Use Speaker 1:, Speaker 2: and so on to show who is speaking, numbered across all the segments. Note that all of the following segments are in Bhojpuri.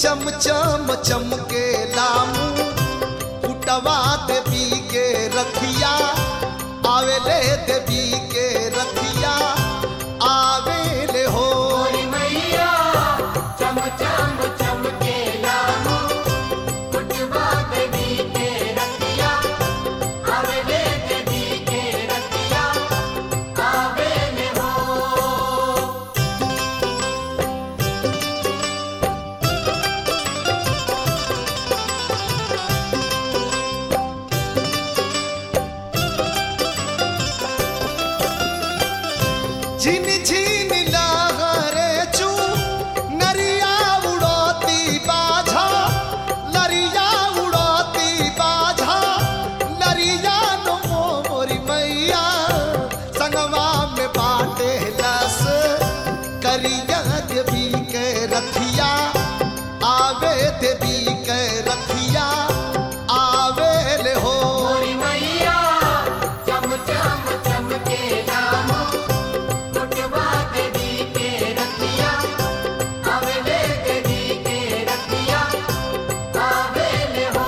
Speaker 1: चम चम चमके लामू कुटवा देवी के रथिया आवेले देवी के रथिया आवेले हो
Speaker 2: मोरी मैया चम चम चमके लामो कुटवा देवी के रतिया आवेले देवी के रतिया आवेले हो
Speaker 1: झिन झिन लहरे चू नरिया उड़ोती बाझा लरिया उड़ोती बाझा लरिया नो मोरी मैया संगवा में बाटे लस करिया देवी के रथिया आवे देवी के रथिया आवे ले हो
Speaker 2: मोरी मैया चम चम चमके लामो कुटवा देवी के रतिया आवेले देवी के रतिया आवेले हो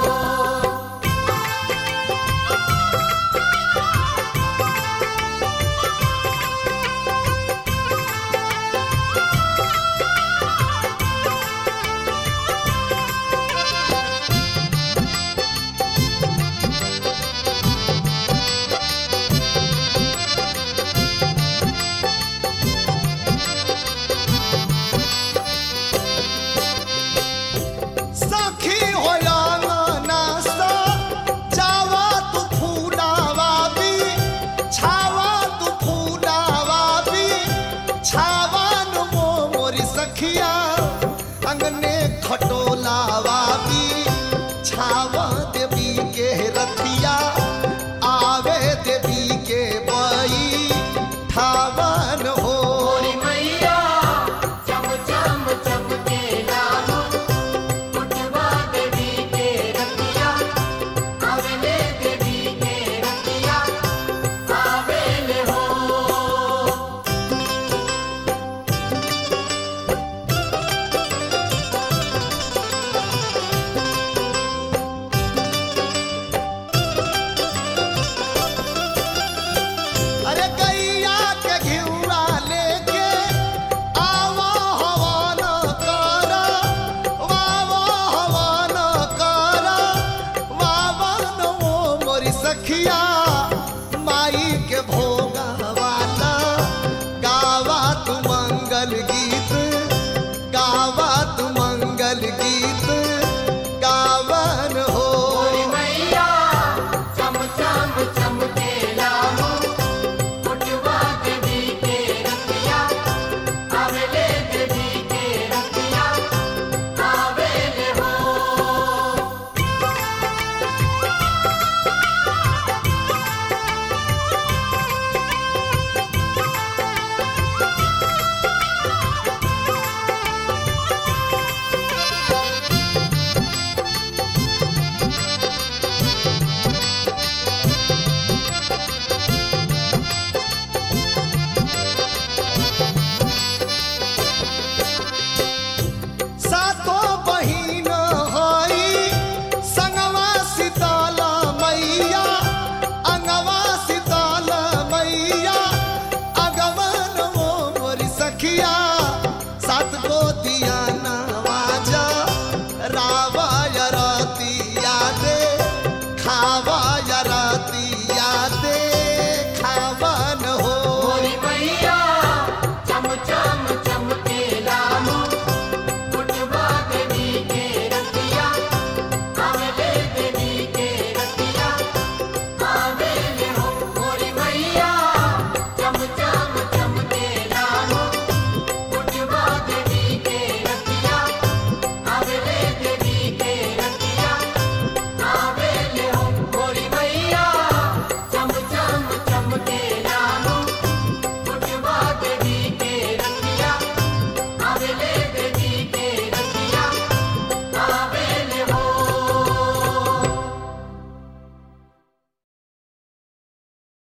Speaker 1: सखी होया नासा जावा तू फूलावा भी छावा तू फूलावा भी छावा नु मोरी सखिया अंगने खटोलावा भी छावा देवी के रतिया आवे देवी के बई ठावन हो
Speaker 2: मोरी मैया चम चम चमके लामो कुटवा देवी के रतिया आवेले देवी के रतिया आवेले हो
Speaker 1: अरे गैया के घिउरा लेके आवा हवन कर वावा हवन कर वावन ओ मोरी सखिया